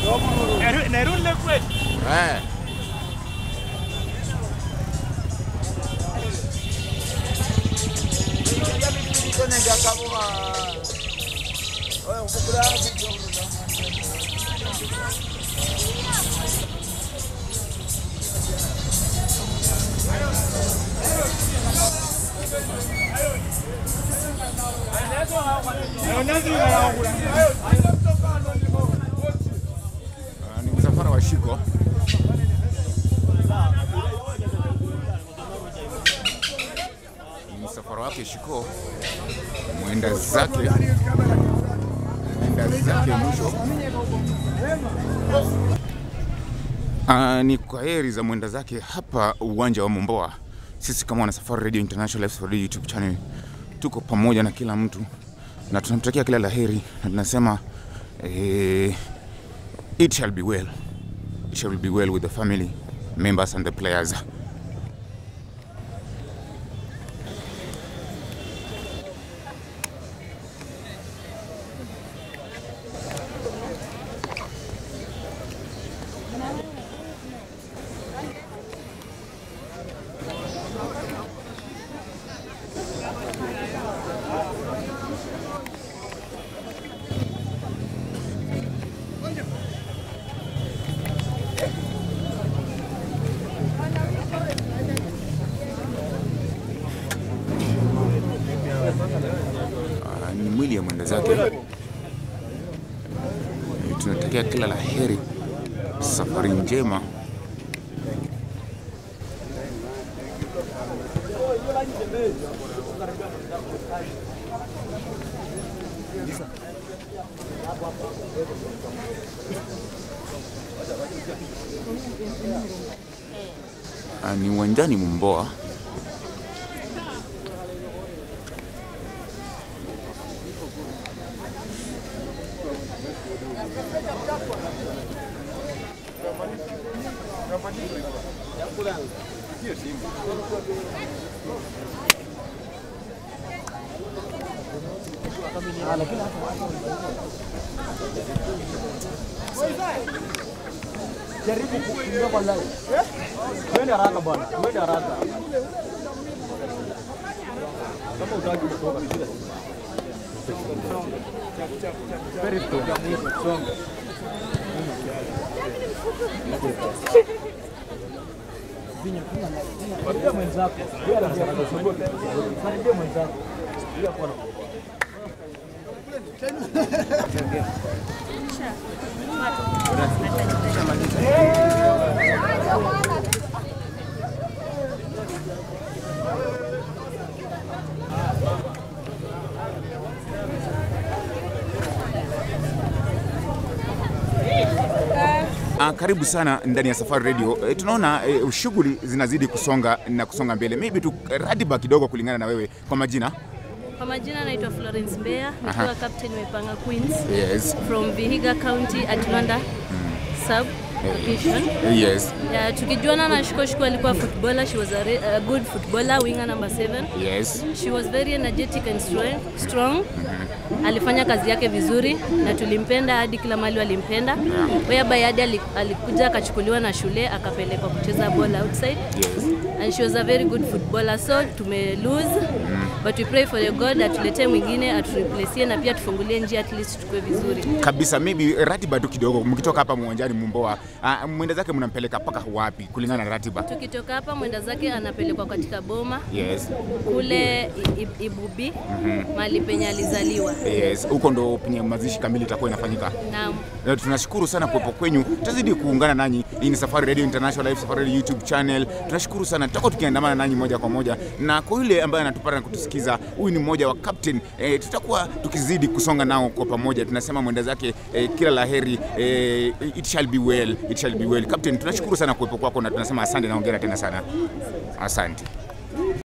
Nerunde kweli. Eh. Ah, ni msafara wa Shiko. Ni msafara wake Shiko, mwenda zake mwenda zake mwisho. Ah, ni kwa heri za mwenda zake hapa uwanja wa Momboa. Sisi kama wana Safari Radio International Live Safari YouTube channel tuko pamoja na kila mtu na tunamtakia kila laheri na tunasema eh, it shall be well. It shall be well with the family members and the players. Ah, ni mwili ya mwenda zake. Eh, Tunatakia kila la heri, safari njema. Ah, ni uwanjani Mumboa. Jaribu kuingia kwa live. Twende haraka bwana. Twende haraka. Kama utaki kutoka shida. Very good. Songa. Karibia mwenzako. Karibia mwenzako. Bila kuwa na Ah, karibu sana ndani ya Safari Radio. E, tunaona e, shughuli zinazidi kusonga na kusonga mbele. Maybe tu ratiba kidogo kulingana na wewe kwa majina. Kwa majina naitwa Florence Mbeya, nikiwa captain wa Ipanga Queens Yes. from Vihiga County at Luanda sub location. Yes. Yeah, tukijuana na Shikoshiko alikuwa footballer, she was a, re- a good footballer, winger number 7. Yes. She was very energetic and strong. strong. Alifanya kazi yake vizuri na tulimpenda hadi kila mahali walimpenda. Whereby hadi ali- alikuja akachukuliwa na shule akapelekwa kucheza ball outside Yes. and she was a very good footballer so tume lose but we pray for the God atuletee mwingine atureplacie na pia tufungulie njia at least tukue vizuri. Kabisa, maybe ratiba tu kidogo, mkitoka hapa uwanjani Mumboa, ah, mwenda zake mnampeleka mpaka wapi kulingana na ratiba? Tukitoka hapa mwenda zake anapelekwa katika boma Yes. kule I- I- Ibubi mahali penye alizaliwa. Yes. Huko ndo penye mazishi kamili itakuwa inafanyika. Naam. Na tunashukuru sana kuwepo kwenyu, tutazidi kuungana nanyi. Hii ni Safari Radio International Live, Safari Radio YouTube channel. Tunashukuru sana, tutakuwa tukiandamana nanyi moja kwa moja, na kwa yule ambaye anatupata na kutusikiza, huyu ni mmoja wa captain e, tutakuwa tukizidi kusonga nao kwa pamoja. Tunasema mwenda zake e, kila laheri e, it shall be well, it shall be well. Captain, tunashukuru sana kuwepo kwako na tunasema asante na hongera tena sana, asante.